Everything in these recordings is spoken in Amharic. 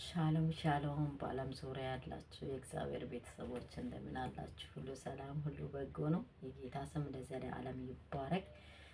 ሻሎም ሻሎም በዓለም ዙሪያ ያላችሁ የእግዚአብሔር ቤተሰቦች እንደምን አላችሁ? ሁሉ ሰላም፣ ሁሉ በጎ ነው። የጌታ ስም ለዘለዓለም ይባረክ።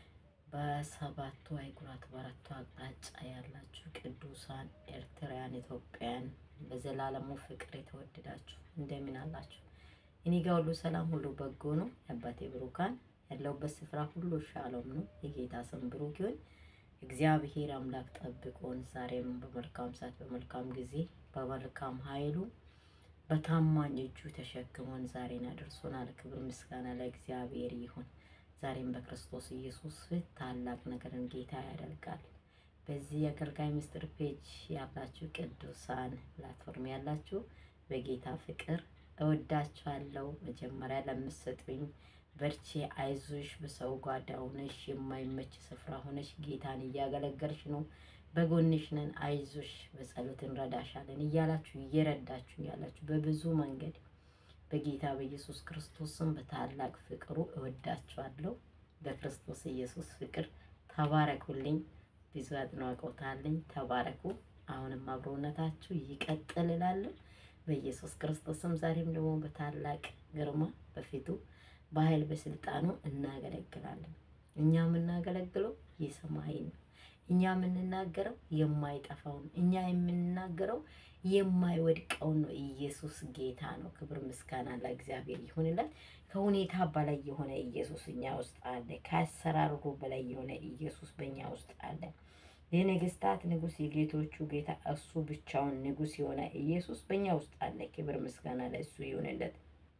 በሰባቱ አህጉራት በአራቱ አቅጣጫ ያላችሁ ቅዱሳን ኤርትራውያን፣ ኢትዮጵያን በዘላለሙ ፍቅር የተወደዳችሁ እንደምን አላችሁ? እኔ ጋር ሁሉ ሰላም፣ ሁሉ በጎ ነው። የአባቴ ብሩካን ያለውበት ስፍራ ሁሉ ሻሎም ነው። የጌታ ስም ብሩክ ይሁን። እግዚአብሔር አምላክ ጠብቆን ዛሬም በመልካም ሰዓት በመልካም ጊዜ በመልካም ኃይሉ በታማኝ እጁ ተሸክሞን ዛሬን አድርሶናል። ክብር ምስጋና ለእግዚአብሔር ይሁን። ዛሬም በክርስቶስ ኢየሱስ ፊት ታላቅ ነገርን ጌታ ያደርጋል። በዚህ የአገልጋይ ምስጢር ፔጅ ያላችሁ ቅዱሳን ፕላትፎርም ያላችሁ በጌታ ፍቅር እወዳችኋለሁ። መጀመሪያ ለምትሰጡኝ በርቼ አይዞሽ፣ በሰው ጓዳ ሆነሽ የማይመች ስፍራ ሆነሽ ጌታን እያገለገልሽ ነው፣ በጎንሽ ነን፣ አይዞሽ፣ በጸሎት እንረዳሻለን እያላችሁ እየረዳችሁ ያላችሁ በብዙ መንገድ በጌታ በኢየሱስ ክርስቶስም በታላቅ ፍቅሩ እወዳችኋለሁ። በክርስቶስ ኢየሱስ ፍቅር ተባረኩልኝ። ብዙ አድናቆት አለኝ። ተባረኩ። አሁንም አብሮነታችሁ ይቀጥል እላለሁ በኢየሱስ ክርስቶስም። ዛሬም ደግሞ በታላቅ ግርማ በፊቱ በኃይል በስልጣኑ እናገለግላለን። እኛ የምናገለግለው የሰማይን ነው። እኛ የምንናገረው የማይጠፋውን እኛ የምንናገረው የማይወድቀውን ነው። ኢየሱስ ጌታ ነው። ክብር ምስጋና ለእግዚአብሔር ይሁንለት። ከሁኔታ በላይ የሆነ ኢየሱስ እኛ ውስጥ አለ። ከአሰራሩ በላይ የሆነ ኢየሱስ በእኛ ውስጥ አለ። የነገስታት ንጉሥ የጌቶቹ ጌታ እሱ ብቻውን ንጉሥ የሆነ ኢየሱስ በእኛ ውስጥ አለ። ክብር ምስጋና ለእሱ ይሁንለት።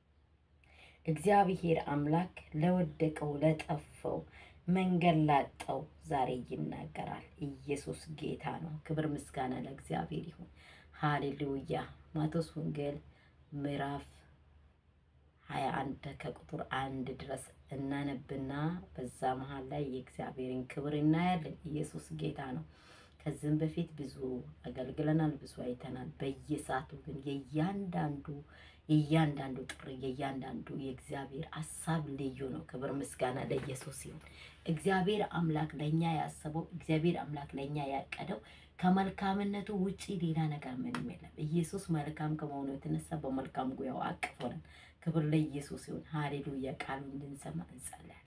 እግዚአብሔር አምላክ ለወደቀው ለጠፈው መንገድ ላጣው ዛሬ ይናገራል። ኢየሱስ ጌታ ነው። ክብር ምስጋና ለእግዚአብሔር ይሁን። ሃሌሉያ። ማቴዎስ ወንጌል ምዕራፍ ሀያ አንድ ከቁጥር አንድ ድረስ እናነብና በዛ መሀል ላይ የእግዚአብሔርን ክብር እናያለን። ኢየሱስ ጌታ ነው። ከዚህም በፊት ብዙ አገልግለናል፣ ብዙ አይተናል። በየሰዓቱ ግን የእያንዳንዱ የእያንዳንዱ ጥሪ የእያንዳንዱ የእግዚአብሔር ሀሳብ ልዩ ነው። ክብር ምስጋና ለኢየሱስ ይሁን። እግዚአብሔር አምላክ ለእኛ ያሰበው እግዚአብሔር አምላክ ለእኛ ያቀደው ከመልካምነቱ ውጪ ሌላ ነገር ምንም የለም። ኢየሱስ መልካም ከመሆኑ የተነሳ በመልካም ጉያው አቅፎናል። ክብር ለኢየሱስ ይሁን። ሃሌሉያ። ቃሉ እንድንሰማ እንጸልያለን።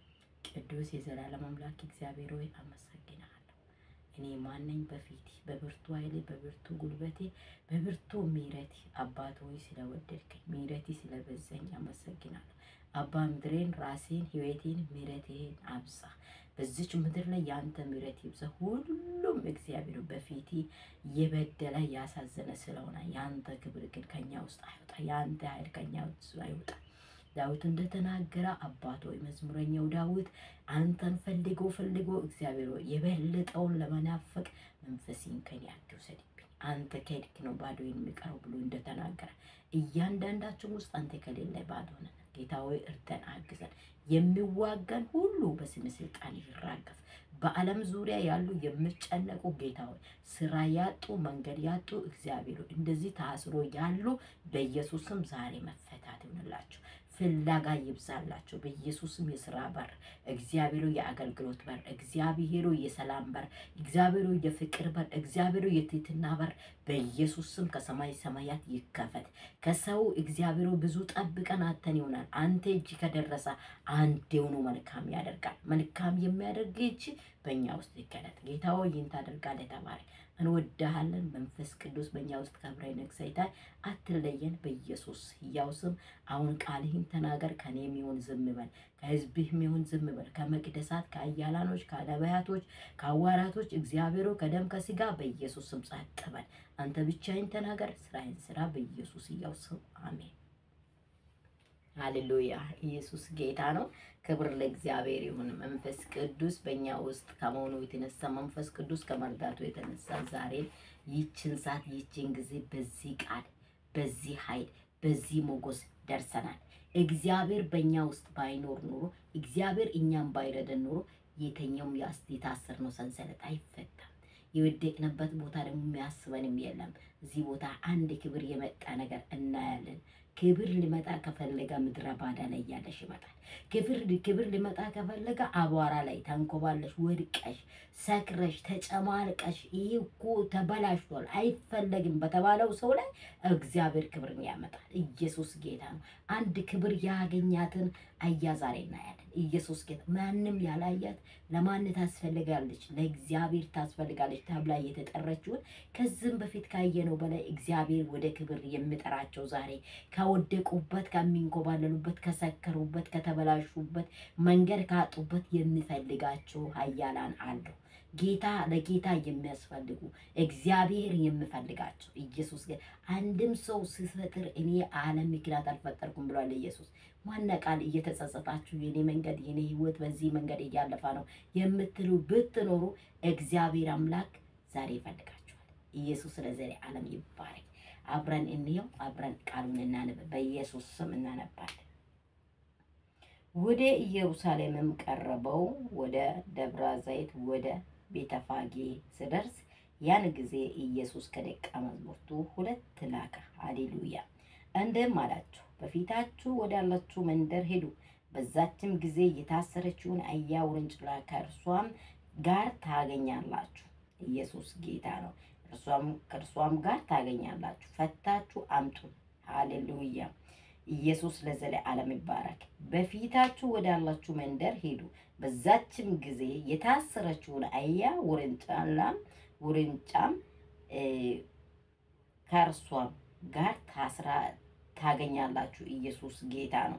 ቅዱስ የዘላለም አምላክ እግዚአብሔር ሆይ አመሰግናለሁ። እኔ ማነኝ በፊት በብርቱ ኃይሌ በብርቱ ጉልበቴ በብርቱ ምሕረቴ አባት ሆይ ስለወደድከኝ ምሕረቴ ስለበዛኝ አመሰግናለሁ። አባ ምድሬን ራሴን ሕይወቴን ምሕረትህን አብዛ። በዚች ምድር ላይ የአንተ ምሕረት ይብዛ። ሁሉም እግዚአብሔር በፊት የበደለ ያሳዘነ ስለሆነ የአንተ ክብር ግን ከኛ ውስጥ አይወጣ፣ የአንተ ኃይል ከኛ ውስጥ አይወጣ። ዳዊት እንደተናገረ አባት ሆይ መዝሙረኛው ዳዊት አንተን ፈልጎ ፈልጎ እግዚአብሔር ሆይ የበለጠውን ለመናፈቅ መንፈሴን ከኔ አትውሰድብኝ፣ አንተ ከሄድክ ነው ባዶ የሚቀረው ብሎ እንደተናገረ እያንዳንዳችን ውስጥ አንተ ከሌለ ባዶ ነን። ጌታ ሆይ እርዳን፣ አግዘን። የሚዋጋን ሁሉ በስም ስልጣን ይራገፍ። በዓለም ዙሪያ ያሉ የሚጨነቁ ጌታ ሆይ ስራ ያጡ መንገድ ያጡ እግዚአብሔር እንደዚህ ታስሮ ያሉ በኢየሱስም ዛሬ መፈታት ይሆንላቸው። ፍላጋ ይብዛላቸው። በኢየሱስም የስራ በር እግዚአብሔሩ የአገልግሎት በር እግዚአብሔሩ የሰላም በር እግዚአብሔሩ የፍቅር በር እግዚአብሔሩ የትህትና በር በኢየሱስም ከሰማይ ሰማያት ይከፈት። ከሰው እግዚአብሔሩ ብዙ ጠብቀን አተን ይሆናል። አንተ እጅ ከደረሰ አንዴውኑ መልካም ያደርጋል። መልካም የሚያደርግ እጅ በእኛ ውስጥ ይገለጥ። ጌታ ሆይ ይህን ታደርጋለህ። ተባረክ። እንወዳሃለን። መንፈስ ቅዱስ በእኛ ውስጥ ከብረ ነግሰይታይ አትለየን። በኢየሱስ ሕያው ስም አሁን ቃልህን ተናገር። ከኔ የሚሆን ዝም በል፣ ከህዝብህ የሚሆን ዝም በል። ከመቅደሳት፣ ከአያላኖች፣ ከነቢያቶች፣ ከአዋራቶች እግዚአብሔሩ ከደም ከስጋ በኢየሱስ ስም ጸጥ በል። አንተ ብቻዬን ተናገር። ስራዬን ስራ። በኢየሱስ ሕያው ስም አሜን። ሃሌሉያ። ኢየሱስ ጌታ ነው። ክብር ለእግዚአብሔር ይሁን። መንፈስ ቅዱስ በእኛ ውስጥ ከመሆኑ የተነሳ መንፈስ ቅዱስ ከመርዳቱ የተነሳ ዛሬ ይችን ሰዓት ይችን ጊዜ በዚህ ቃል በዚህ ኃይል በዚህ ሞገስ ደርሰናል። እግዚአብሔር በእኛ ውስጥ ባይኖር ኖሮ እግዚአብሔር እኛም ባይረደን ኖሮ የተኛውም የታሰርነው ሰንሰለት አይፈታም። የወደቅንበት ቦታ ደግሞ የሚያስበንም የለም። እዚህ ቦታ አንድ ክብር የመጣ ነገር እናያለን። ክብር ሊመጣ ከፈለገ ምድረ ባዳ ላይ እያለሽ ይመጣል። ክብር ክብር ሊመጣ ከፈለገ አቧራ ላይ ተንኮባለሽ፣ ወድቀሽ፣ ሰክረሽ፣ ተጨማልቀሽ ይህ እኮ ተበላሽቷል አይፈለግም በተባለው ሰው ላይ እግዚአብሔር ክብርን ያመጣል። ኢየሱስ ጌታ ነው። አንድ ክብር ያገኛትን አያ ዛሬ እናያለን። ኢየሱስ ጌታ ማንም ያላያት ለማን ታስፈልጋለች? ለእግዚአብሔር ታስፈልጋለች ተብላ የተጠረችውን ከዚህም በፊት ካየነው በላይ እግዚአብሔር ወደ ክብር የሚጠራቸው ዛሬ ከወደቁበት፣ ከሚንኮባለሉበት፣ ከሰከሩበት፣ ከተበላሹበት፣ መንገድ ካጡበት የሚፈልጋቸው ኃያላን አሉ። ጌታ ለጌታ የሚያስፈልጉ እግዚአብሔር የሚፈልጋቸው ኢየሱስ ግን አንድም ሰው ሲፈጥር እኔ ዓለም ምክንያት አልፈጠርኩም ብሏል ኢየሱስ። ማነ ቃል እየተጸጸታችሁ የኔ መንገድ የኔ ሕይወት በዚህ መንገድ እያለፈ ነው የምትሉ ብትኖሩ እግዚአብሔር አምላክ ዛሬ ይፈልጋችኋል። ኢየሱስ ለዘሬ ዓለም ይባረክ። አብረን እንየው፣ አብረን ቃሉን እናንብ። በኢየሱስ ስም እናነባለን። ወደ ኢየሩሳሌምም ቀረበው፣ ወደ ደብረ ዘይት ወደ ቤተፋጌ ስደርስ ያን ጊዜ ኢየሱስ ከደቀ መዛሙርቱ ሁለት ላከ። ሃሌሉያ! እንዲህም አላቸው፣ በፊታችሁ ወዳለችው መንደር ሄዱ። በዛችም ጊዜ የታሰረችውን አህያ ውርንጭላ ከእርሷም ጋር ታገኛላችሁ። ኢየሱስ ጌታ ነው። ከእርሷም ጋር ታገኛላችሁ፣ ፈታችሁ አምጡ። ሃሌሉያ! ኢየሱስ ለዘለዓለም ይባረክ። በፊታችሁ ወዳላችሁ መንደር ሄዱ። በዛችም ጊዜ የታሰረችውን አህያ ውርንጫላም ውርንጫም ከእርሷም ጋር ታስራ ታገኛላችሁ። ኢየሱስ ጌታ ነው።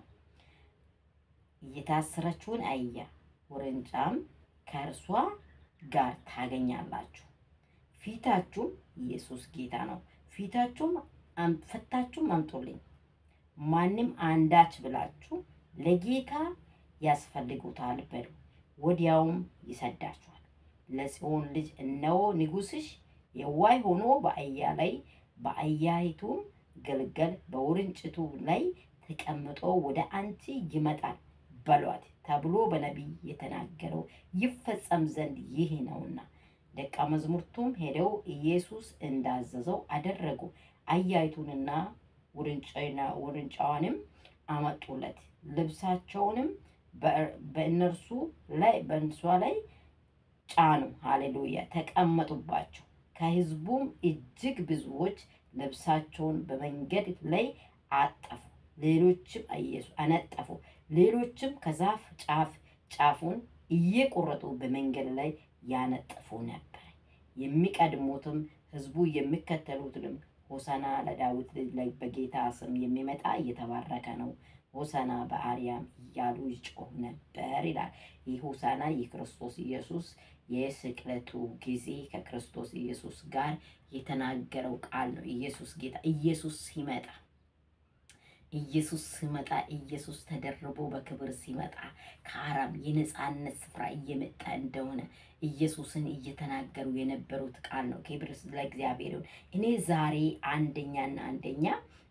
የታሰረችውን አህያ ውርንጫም ከእርሷ ጋር ታገኛላችሁ። ፊታችሁም ኢየሱስ ጌታ ነው። ፊታችሁም ፈታችሁም አምጡልኝ ማንም አንዳች ብላችሁ ለጌታ ያስፈልጉታል በሉ፣ ወዲያውም ይሰዳችኋል። ለጽዮን ልጅ እነሆ ንጉሥሽ የዋይ ሆኖ በአህያ ላይ በአህያይቱም ግልገል በውርንጭቱ ላይ ተቀምጦ ወደ አንቺ ይመጣል በሏት ተብሎ በነቢይ የተናገረው ይፈጸም ዘንድ ይህ ነውና። ደቀ መዛሙርቱም ሄደው ኢየሱስ እንዳዘዘው አደረጉ። አህያይቱንና ውርንጫዋንም አመጡለት። ልብሳቸውንም በእነርሱ ላይ በእንሷ ላይ ጫኑ። ሃሌሉያ! ተቀመጡባቸው። ከሕዝቡም እጅግ ብዙዎች ልብሳቸውን በመንገድ ላይ አጠፉ፣ ሌሎችም አነጠፉ። ሌሎችም ከዛፍ ጫፍ ጫፉን እየቆረጡ በመንገድ ላይ ያነጥፉ ነበር። የሚቀድሙትም ሕዝቡ የሚከተሉትንም ሆሳና ለዳዊት ልጅ ላይ በጌታ ስም የሚመጣ እየተባረከ ነው፣ ሆሳና በአርያም እያሉ ይጮሁ ነበር ይላል። ይህ ሆሳና የክርስቶስ ኢየሱስ የስቅለቱ ጊዜ ከክርስቶስ ኢየሱስ ጋር የተናገረው ቃል ነው። ኢየሱስ ጌታ ኢየሱስ ሲመጣ ኢየሱስ ሲመጣ ኢየሱስ ተደርቦ በክብር ሲመጣ ከአራም የነፃነት ስፍራ እየመጣ እንደሆነ ኢየሱስን እየተናገሩ የነበሩት ቃል ነው። ክብር ለእግዚአብሔር ይሁን። እኔ ዛሬ አንደኛና አንደኛ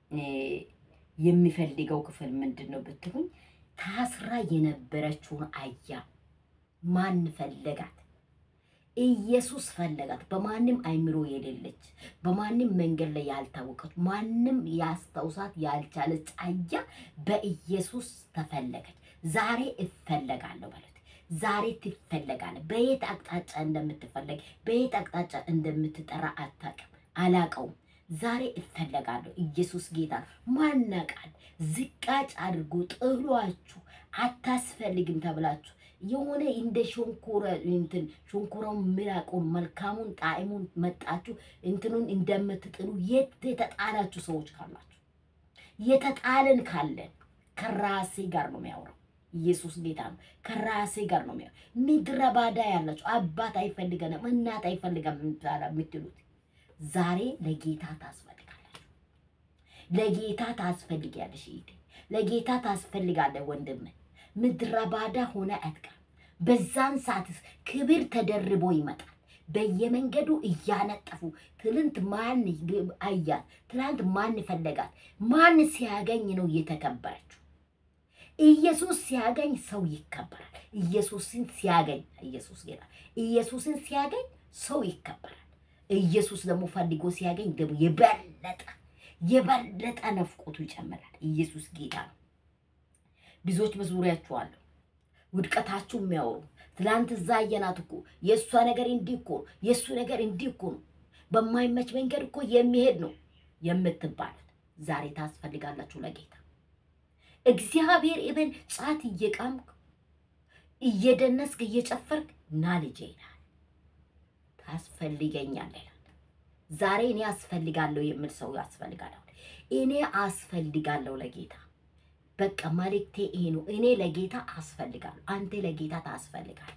የሚፈልገው ክፍል ምንድን ነው ብትሉኝ፣ ታስራ የነበረችውን አህያ ማን ፈለጋት? ኢየሱስ ፈለጋት። በማንም አይምሮ የሌለች በማንም መንገድ ላይ ያልታወቀች ማንም ያስታውሳት ያልቻለች አህያ በኢየሱስ ተፈለገች። ዛሬ እፈለጋለሁ በለት። ዛሬ ትፈለጋለህ። በየት አቅጣጫ እንደምትፈለግ በየት አቅጣጫ እንደምትጠራ አታውቅም፣ አላውቀውም። ዛሬ እፈለጋለሁ። ኢየሱስ ጌታ ማናቃል ዝቃጭ አድርጎ ጥሏችሁ አታስፈልግም ተብላችሁ የሆነ እንደ ሸንኮረ እንትን ሸንኮራውን ምራቁን መልካሙን ጣዕሙን መጣችሁ እንትኑን እንደምትጥሉ የተጣላችሁ ሰዎች ካላችሁ የተጣልን ካለን ከራሴ ጋር ነው የሚያወራው። ኢየሱስ ጌታ ነው። ከራሴ ጋር ነው የሚያወራው። ምድረ ባዳ ያላችሁ አባት አይፈልገንም እናት አይፈልገም የምትሉት ዛሬ ለጌታ ታስፈልጋላችሁ። ለጌታ ታስፈልጊያለሽ። ለጌታ ታስፈልጋለህ ወንድም ምድረ ባዳ ሆነ አትቀርም። በዛን ሰዓትስ ክብር ተደርቦ ይመጣል። በየመንገዱ እያነጠፉ ትልንት ማን አያት? ትላንት ማን ፈለጋት? ማን ሲያገኝ ነው እየተከበረችው? ኢየሱስ ሲያገኝ ሰው ይከበራል። ኢየሱስን ሲያገኝ ኢየሱስ ጌታ ኢየሱስን ሲያገኝ ሰው ይከበራል። ኢየሱስ ደግሞ ፈልጎ ሲያገኝ ደግሞ የበለጠ የበለጠ ነፍቆቱ ይጨምራል። ኢየሱስ ጌታ ነው። ብዙዎች በዙሪያችሁ አሉ ውድቀታችሁ የሚያወሩ ትላንት እዛ አየናት እኮ የእሷ ነገር እንዲህ እኮ ነው፣ የእሱ ነገር እንዲህ እኮ ነው፣ በማይመች መንገድ እኮ የሚሄድ ነው የምትባሉት ዛሬ ታስፈልጋላችሁ ለጌታ። እግዚአብሔር ኢብን ጫት እየቃምክ እየደነስክ እየጨፈርክ ና ልጄ ይላል። ታስፈልገኛለህ ይላል። ዛሬ እኔ አስፈልጋለሁ የምል ሰው ያስፈልጋለሁ። እኔ አስፈልጋለሁ ለጌታ በቃ መልእክቴ ይሄ ነው። እኔ ለጌታ አስፈልጋለሁ፣ አንተ ለጌታ ታስፈልጋለህ።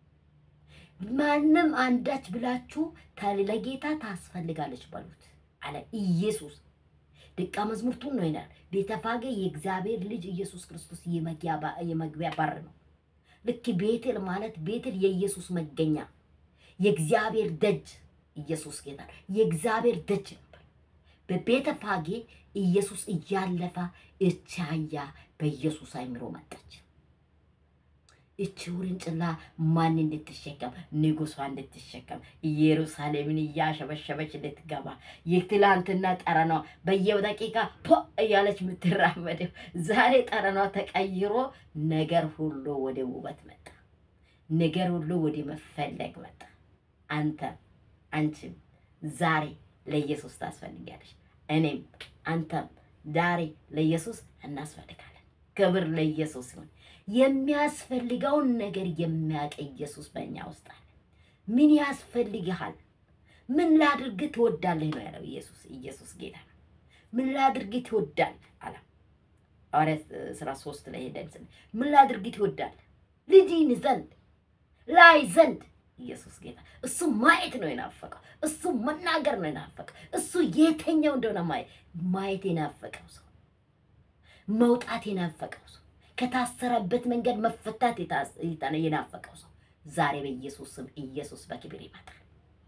ማንም አንዳች ብላችሁ ለጌታ ታስፈልጋለች በሉት አለ ኢየሱስ። ደቀ መዝሙርቱን ነው ይላል። ቤተፋጌ የእግዚአብሔር ልጅ ኢየሱስ ክርስቶስ የመግቢያ በር ነው። ልክ ቤቴል ማለት ቤቴል የኢየሱስ መገኛ የእግዚአብሔር ደጅ ኢየሱስ ጌታ የእግዚአብሔር ደጅ ነበር። በቤተፋጌ ኢየሱስ እያለፈ እቺ አህያ በኢየሱስ አይምሮ መጣች። እቺ ውርንጭላ ማን እንድትሸከም ንጉሷ እንድትሸከም ኢየሩሳሌምን እያሸበሸበች እንድትገባ የትላንትና ጠረኗ በየደቂቃ ፖ እያለች የምትራመደው ዛሬ ጠረኗ ተቀይሮ ነገር ሁሉ ወደ ውበት መጣ። ነገር ሁሉ ወደ መፈለግ መጣ። አንተ አንቺም ዛሬ ለኢየሱስ ታስፈልጊያለሽ። እኔም አንተም ዛሬ ለኢየሱስ እናስፈልጋለን። ክብር ለኢየሱስ ይሁን። የሚያስፈልገውን ነገር የሚያውቅ ኢየሱስ በእኛ ውስጥ አለ። ምን ያስፈልግሃል? ምን ላድርግ ትወዳለህ ነው ያለው ኢየሱስ። ኢየሱስ ጌታ ነው። ምን ላድርግ ትወዳለህ አለ። ሐዋርያት ሥራ ሶስት ላይ ሄደን ስለ ምን ላድርግ ትወዳለህ? ልጅን ዘንድ ላይ ዘንድ ኢየሱስ ጌታ እሱ ማየት ነው የናፈቀው። እሱ መናገር ነው የናፈቀው። እሱ የተኛው እንደሆነ ማየት ማየት የናፈቀው ሰው መውጣት የናፈቀው ሰው ከታሰረበት መንገድ መፈታት የናፈቀው ሰው ዛሬ በኢየሱስ ስም ኢየሱስ በክብር ይመጣል።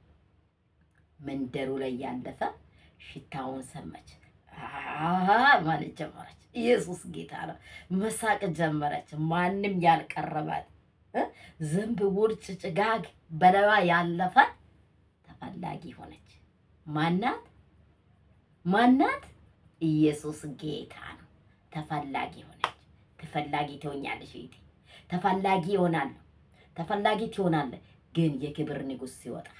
መንደሩ ላይ ያለፈ ሽታውን ሰማች ማለት ጀመረች። ኢየሱስ ጌታ ነው። መሳቅ ጀመረች። ማንም ያልቀረባት ዝንብ፣ ውርጭ፣ ጭጋግ በለዋ ያለፈ ተፈላጊ ሆነች። ማናት? ማናት? ኢየሱስ ጌታ ነው። ተፈላጊ ሆነች። ተፈላጊ ትሆኛለሽ እህቴ። ተፈላጊ ይሆናለሁ። ተፈላጊ ትሆናለህ። ግን የክብር ንጉሥ ሲወጣ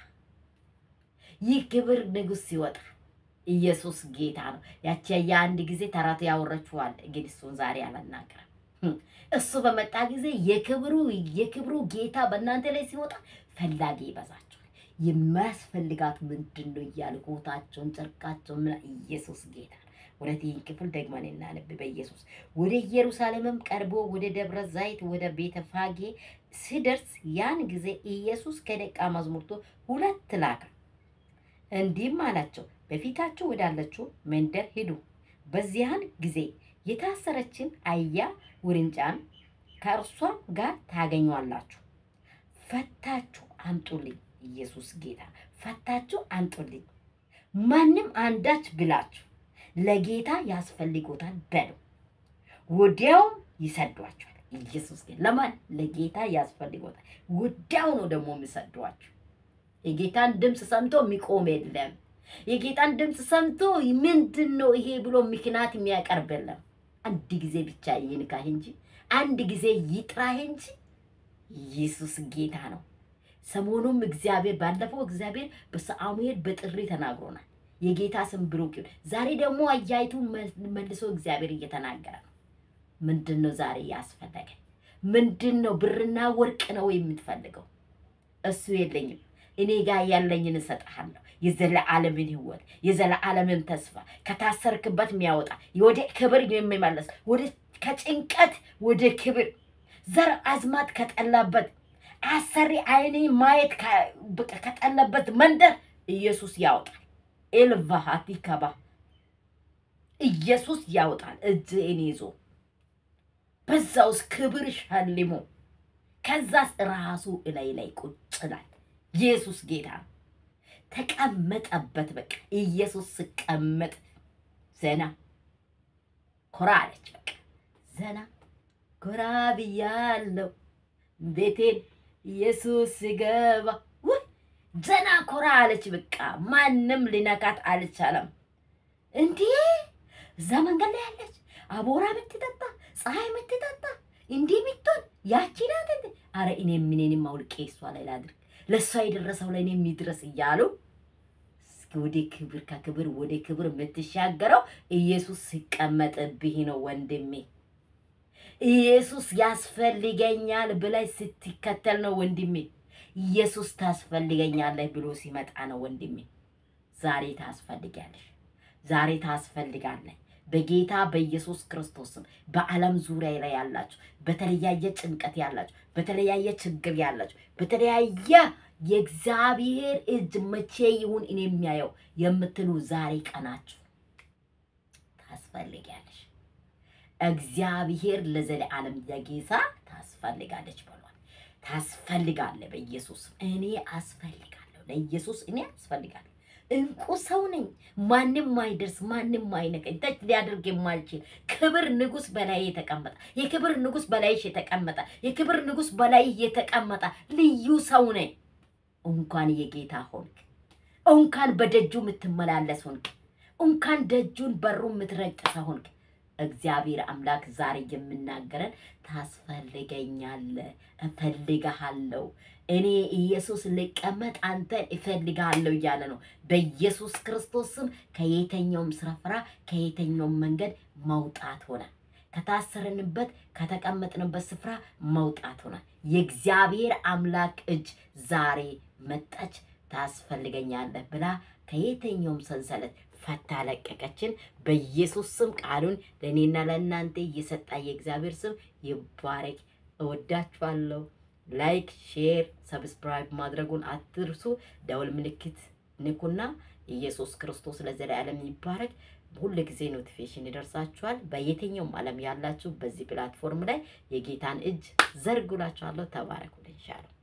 ይህ ክብር ንጉሥ ሲወጣ ኢየሱስ ጌታ ነው። ያቺ የአንድ ጊዜ ተረት ያወረችዋል፣ ግን እሱን ዛሬ አልናገርም። እሱ በመጣ ጊዜ የክብሩ የክብሩ ጌታ በእናንተ ላይ ሲወጣ ፈላጊ ይበዛቸዋል። የሚያስፈልጋት ምንድን ነው እያሉ ኮታቸውን፣ ጨርቃቸውን ምና ኢየሱስ ጌታ ነው። ወደ ይህን ክፍል ደግመን እናነብ። በኢየሱስ ወደ ኢየሩሳሌምም ቀርቦ ወደ ደብረ ዘይት ወደ ቤተ ፋጌ ሲደርስ ያን ጊዜ ኢየሱስ ከደቀ መዛሙርቱ ሁለት ላከ፣ እንዲህም አላቸው በፊታችሁ ወዳለችው መንደር ሂዱ። በዚያን ጊዜ የታሰረችን አህያ ውርንጫን ከእርሷም ጋር ታገኟላችሁ። ፈታችሁ አምጡልኝ። ኢየሱስ ጌታ ፈታችሁ አምጡልኝ። ማንም አንዳች ብላችሁ ለጌታ ያስፈልጎታል በሉ፣ ወዲያውም ይሰዷቸዋል። ኢየሱስ ጌታ ለማን ለጌታ ያስፈልጎታል። ወዲያው ነው ደግሞ የሚሰዷቸው። የጌታን ድምፅ ሰምቶ የሚቆም የለም። የጌታን ድምፅ ሰምቶ ምንድን ነው ይሄ ብሎ ምክንያት የሚያቀርብ የለም። አንድ ጊዜ ብቻ ይንካህ እንጂ አንድ ጊዜ ይጥራህ እንጂ ኢየሱስ ጌታ ነው። ሰሞኑም እግዚአብሔር ባለፈው እግዚአብሔር በሳሙኤል በጥሪ ተናግሮናል። የጌታ ስም ብሩክ ይሁን። ዛሬ ደግሞ አያይቱ መልሶ እግዚአብሔር እየተናገረ ነው። ምንድን ነው ዛሬ ያስፈለገ? ምንድን ነው? ብርና ወርቅ ነው የምትፈልገው? እሱ የለኝም እኔ ጋር ያለኝን እሰጥሃለሁ። የዘለዓለምን ሕይወት የዘለዓለምን ተስፋ ከታሰርክበት የሚያወጣ ወደ ክብር የሚመለስ ወደ ከጭንቀት ወደ ክብር ዘር አዝማት ከጠላበት አሰሪ አይኔ ማየት ከጠለበት መንደር ኢየሱስ ያወጣል። ኤልቫሃቲ ከባ ኢየሱስ ያወጣል። እጅህን ይዞ በዛ ውስጥ ክብር ሸልሞ ከዛስ ራሱ እላይ ላይ ቁጭ ይላል። ኢየሱስ ጌታ ነው። ተቀመጠበት። በቃ ኢየሱስ ስቀመጥ ዘና ኮራ አለች። በቃ ዘና ኮራ ብያለሁ ቤቴን ኢየሱስ ስገባ ውይ ዘና ኮራ አለች። በቃ ማንም ሊነካት አልቻለም። እንዴ እዛ መንገድ ላይ ያለች አቦራ የምትጠጣ ፀሐይ የምትጠጣ እንዲህ የምትሆን ያቺ ናት እንዴ? አረ እኔም ምኔንም አውልቄ እሷ ላይ ላድርግ፣ ለእሷ የደረሰው ላይ እኔ የሚድረስ እያሉ እስኪ ወደ ክብር ከክብር ወደ ክብር የምትሻገረው ኢየሱስ ሲቀመጥብህ ነው ወንድሜ። ኢየሱስ ያስፈልገኛል ብላይ ስትከተል ነው ወንድሜ። ኢየሱስ ታስፈልገኛለህ ብሎ ሲመጣ ነው ወንድሜ። ዛሬ ታስፈልጋለሽ፣ ዛሬ ታስፈልጋለህ። በጌታ በኢየሱስ ክርስቶስም በዓለም ዙሪያ ላይ ያላችሁ በተለያየ ጭንቀት ያላችሁ በተለያየ ችግር ያላችሁ በተለያየ የእግዚአብሔር እጅ መቼ ይሁን እኔ የሚያየው የምትሉ ዛሬ ቀናችሁ ታስፈልጊያለሽ። እግዚአብሔር ለዘለዓለም የጌታ ታስፈልጋለች ብሏል። ታስፈልጋለ በኢየሱስ እኔ አስፈልጋለሁ። ለኢየሱስ እኔ አስፈልጋለሁ። እንቁ ሰው ነኝ። ማንም ማይደርስ ማንም ማይነቀኝ ተች ሊያደርግ የማልችል ክብር ንጉስ በላይ የተቀመጠ የክብር ንጉስ በላይሽ የተቀመጠ የክብር ንጉስ በላይ የተቀመጠ ልዩ ሰው ነኝ። እንኳን የጌታ ሆንክ፣ እንኳን በደጁ የምትመላለስ ሆንክ፣ እንኳን ደጁን በሩ የምትረግጥ ሰው ሆንክ። እግዚአብሔር አምላክ ዛሬ የምናገረን ታስፈልገኛለህ፣ እፈልግሃለሁ እኔ ኢየሱስ ልቀመጥ አንተን እፈልግሃለሁ እያለ ነው። በኢየሱስ ክርስቶስ ስም ከየተኛውም ስፍራ ከየተኛውም መንገድ መውጣት ሆነ። ከታሰርንበት ከተቀመጥንበት ስፍራ መውጣት ሆነ። የእግዚአብሔር አምላክ እጅ ዛሬ መጣች። ታስፈልገኛለህ ብላ ከየተኛውም ሰንሰለት ፈታ ለቀቀችን። በኢየሱስ ስም ቃሉን ለእኔና ለእናንተ እየሰጣ የእግዚአብሔር ስም ይባረክ። እወዳችኋለሁ። ላይክ፣ ሼር፣ ሰብስክራይብ ማድረጉን አትርሱ። ደውል ምልክት ንኩና ኢየሱስ ክርስቶስ ለዘላለም ይባረክ። ሁል ጊዜ ኖቲፊኬሽን ይደርሳችኋል። በየትኛውም ዓለም ያላችሁ በዚህ ፕላትፎርም ላይ የጌታን እጅ ዘርጉላችኋለሁ። ተባረኩልኝ። ሻለው